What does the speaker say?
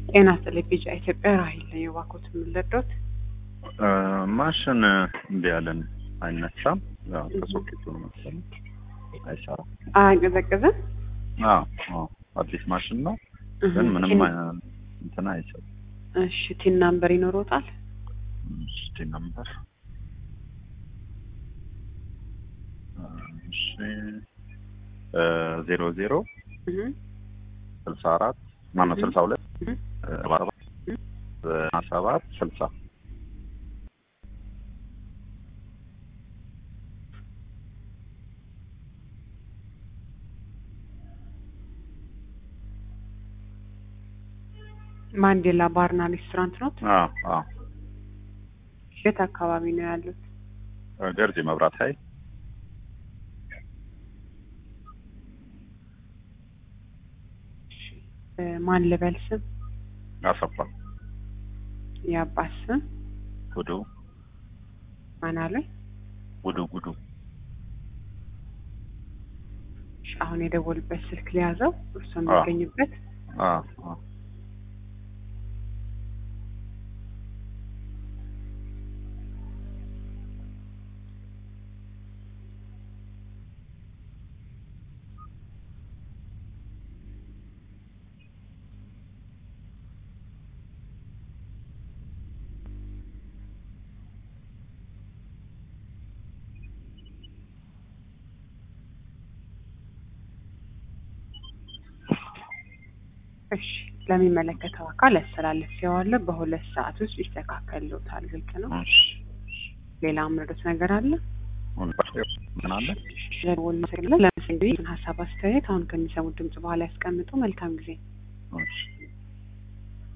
ጤና ይስጥልኝ ቢጫ ኢትዮጵያ ራሂል ነኝ። እባክዎት የምንለዶት ማሽን እምቢ አለን፣ አይነሳም። ያው ከሶኬቱ ነው መሰለኝ አይሰራም። አያቀዘቅዝም። አዎ አዎ፣ አዲስ ማሽን ነው ግን ምንም እንትና አይሰራም። እሺ ቲን ናምበር ይኖሮታል? እስቲ ነምበር እሺ ዜሮ ዜሮ ስልሳ አራት ማነው ስልሳ ሁለት ሰባ ሰባት ዘጠና ሰባት ስልሳ ማንዴላ ባርና ሬስቶራንት ነው። አዎ አዎ የት አካባቢ ነው ያሉት? ገርጂ መብራት ኃይል ማን ልበል ስም? አሰፋ የአባት ስም ጉዱ ማን አለኝ? ጉዱ ጉዱ እሺ፣ አሁን የደወልበት ስልክ ሊያዘው እርሱ የሚገኝበት አዎ አዎ እሺ ለሚመለከተው አካል ያስተላልፌዋለሁ። በሁለት ሰዓት ውስጥ ይስተካከልዎታል። ግልጽ ነው። እሺ ሌላ ምርዶት ነገር አለ? ምን አለ? ለደወል መሰግናለሁ። ለመሰግናለሁ ሀሳብ አስተያየት አሁን ከሚሰሙት ድምጽ በኋላ ያስቀምጡ። መልካም ጊዜ። እሺ